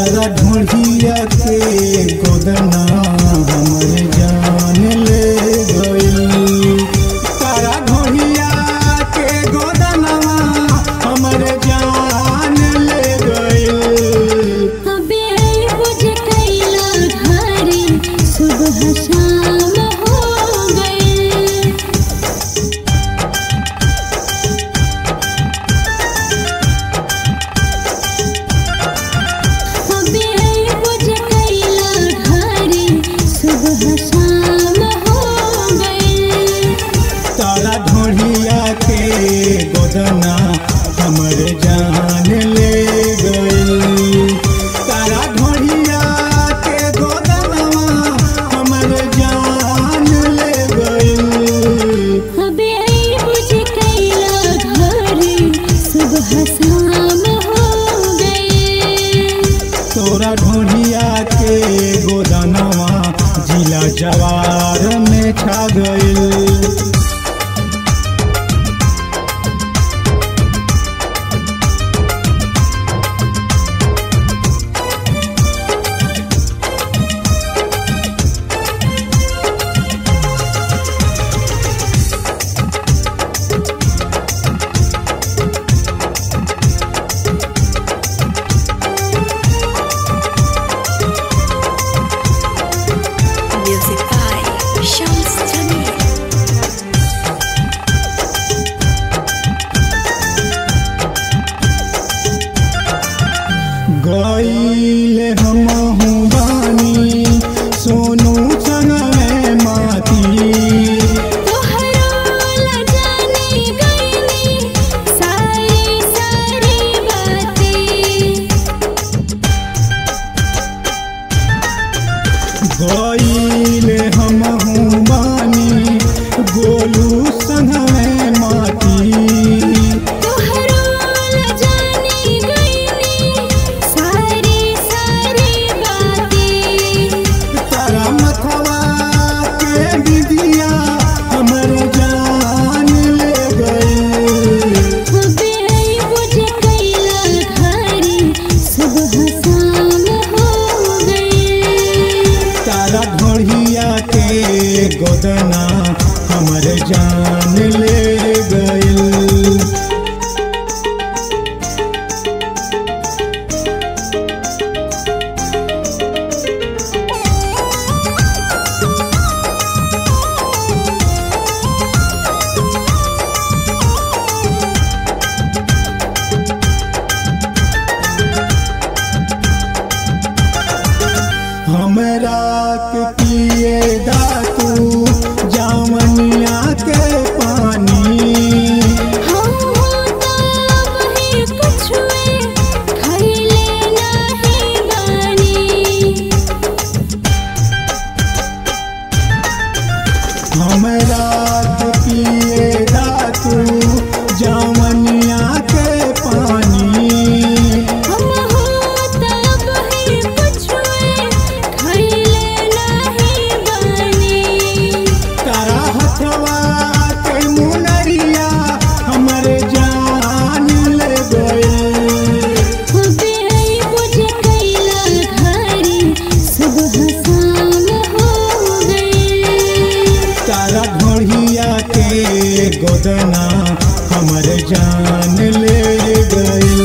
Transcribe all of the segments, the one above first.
तारा ढूंढिया के गोदना हमर जान ले गइल तारा ढूंढिया के गोदना हमर जान ले गइल अबे बुझ कैला घरे सुबह शाम हो गए अबे बुझ कैला घरे सुबह शाम हो गए तारा ढोढ़िया के गोदना हमर जान ले गइल तारा ढोढ़िया के गोदना हमर जान ले गइल अबे बुझ कैला घरे सुबह शाम हो गए तोरा ढोढ़िया के गोदनवा जिला जवार में छा गइल Music by Shams Jamil. गईले हमहू बानी सोनू संग में माती तोहरो ल जाने गईनी सारी सारी बातें गईले हमहू बानी गोलू संग में माती तोहरो ल जाने गईनी सारी सारी बातें तारा मथवा के विदिया हमर जान ले गई अबे बुझ कैला घरे सुबह शाम हो गए तारा ढोढ़िया के गोदना हमर जान ले गइल हमरा के पिए दातू जामनिया के पानी हम होता वही कुछुए खैले नाही बानी हमरा के पिए दातू जामनिया के पानी हम होता वही कुछुए खैले नाही बानी तारा हथवा के मुनरिया हमर जान ले गइल अबे बुझ कैला घरे सुबह शाम हो गए तारा ढोढ़िया के गोदना हमर जान ले गइल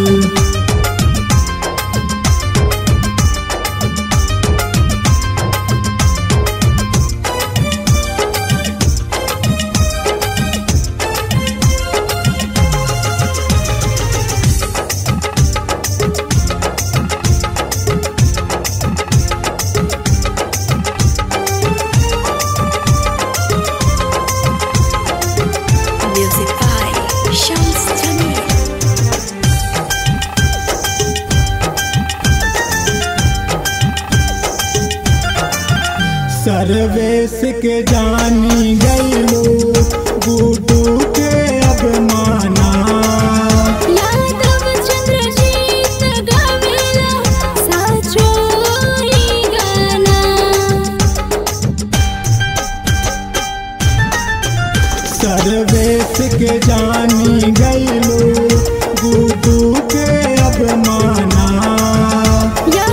Music by Shams Jamil. Sarvesh के जानी गईलो गुडू के अब माना यादव चंद्रजीत गावेला साचो ई गाना सर्वेश के जानी गईलो गुडू के अब माना या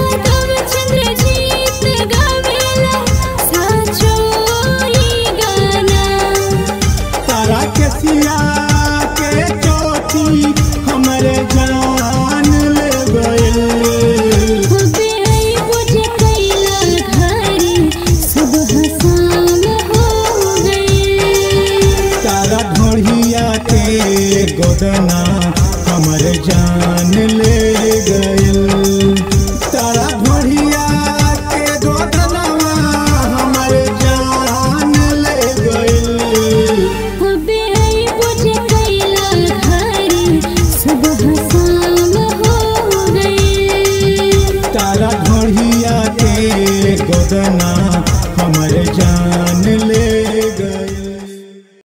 रहिया के गोदना हमर जान ले